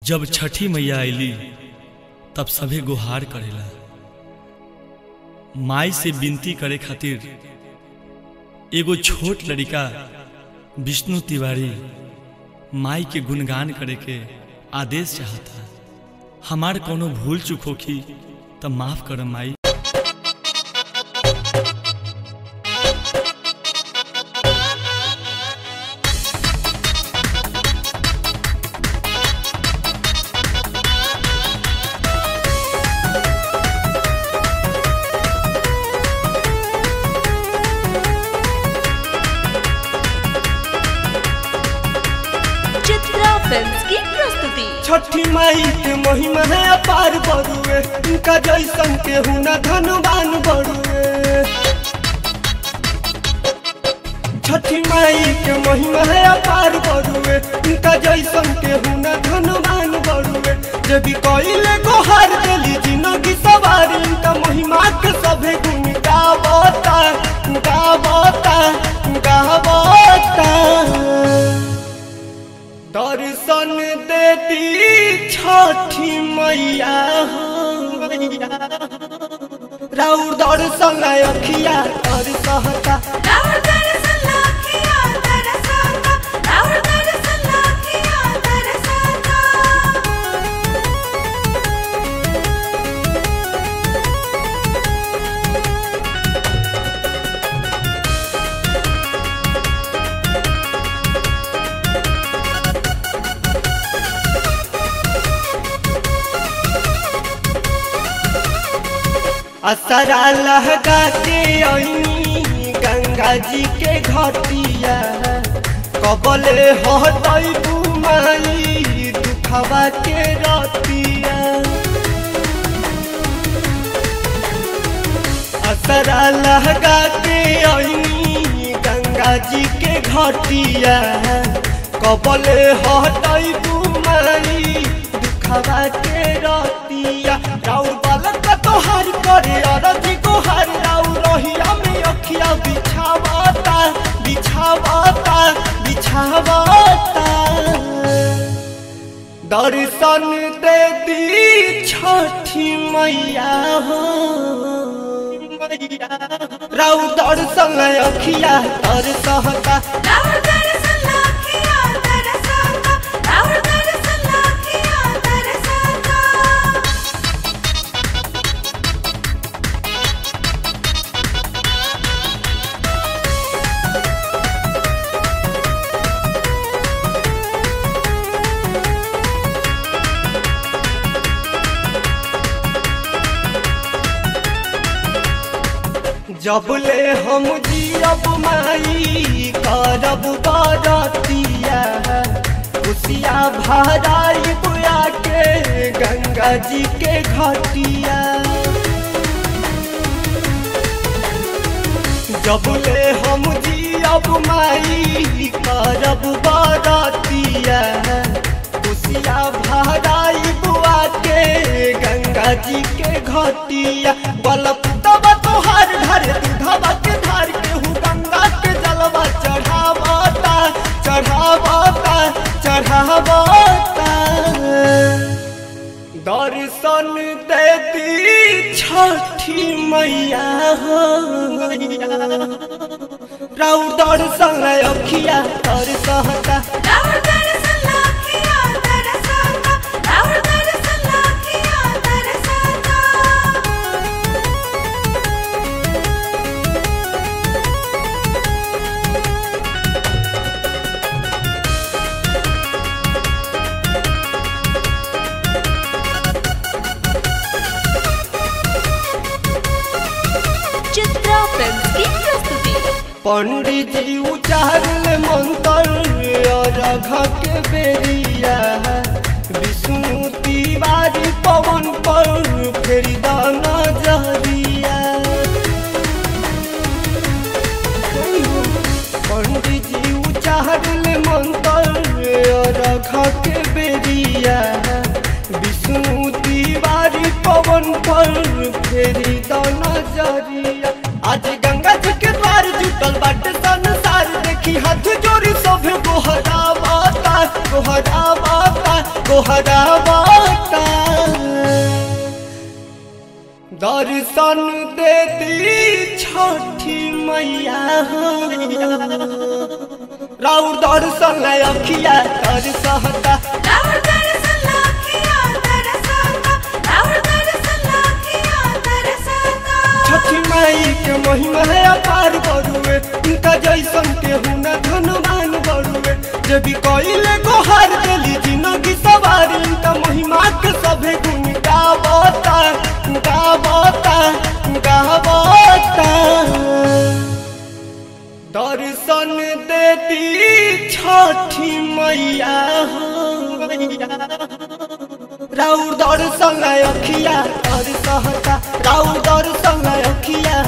जब छठी मैया आईली तब सभे गुहार करेला माई से विनती करे खातिर एगो छोट लड़का विष्णु तिवारी माई के गुणगान करे के आदेश चाहता हमार कोनो भूल चूक होखी तो माफ कर माई चित्रा फिल्म्स की प्रस्तुति छठी माई के महिमा है अपार बरुए उनका जैसन के हुना धनवान बरुए छठी माई के महिमा है अपार बरुए उनका जैसन के हुना धनवान बरुए जे भी कोइले गोहार देली जिंदगी सवार उनका महिमा के सभे गुण गावता गावता गावता दर्शन देती छठी मैया हो मैया। राउर दर्शन अखिया तर सहता असरा लहका के अइनी गंगा जी के घटिया कबले हटई बुमाई दुखवा के रतिया असरा लहका के अइनी गंगा जी के घटिया कबले हटई बुमाई दुखवा के रतिया राउर बालक तोहार करे अरजी गोहार राउर रहिया में अखिया बिछावता बिछावता बिछावता दर्शन दे दी छठी मैया हो मैया राउर दर्शन अखिया तर सहता जबले हम जियब माई करब बरतिया खुशिया भराई बुआ के गंगा जी के घटिया जबले हम जियब माई करब बरतिया खुशिया भराई बुआ के गंगा जी के घटिया बलप तब तोहार घर दूधवा के धार के हूँ गंगा के जलवा चढ़ावता चढ़ावता चढ़ावता दर्शन देती छठी मैया हो मैया राउ दर्शन अखिया तर सहता चित्रा फिल्म्स की प्रस्तुति पंडित जी उचारल मंत्र रघ के बेरिया विष्णु तिवारी पवन पर फेरी दाना जहरिया पंडित जी उचारल मंत्र रघ के बेरिया विष्णु तिवारी पवन पर फेरी दाना जरिया आज गंगा जी के द्वार जुटल बाटे संसार देखी हाथ जोड़ी सब गोहरा माता गोहरा माता गोहरावता दर्शन देती छठी मैया हो राउर दर्शन अखिया दर्शहता रावण दरअसल लाखिया दरसाता रावण दरअसल लाखिया दरसाता छठी माई के महिमा है अपार बरुए उनका जैसन के हुना धनवान बरुए जे भी कइले गोहार देली जिंदगी सवार उनका महिमा के सभे गुण गावता गावता गावता दर्शन देती छठी मैया हो राउर दर्शन अखिया दर्शहता राउर दर्शन अखिया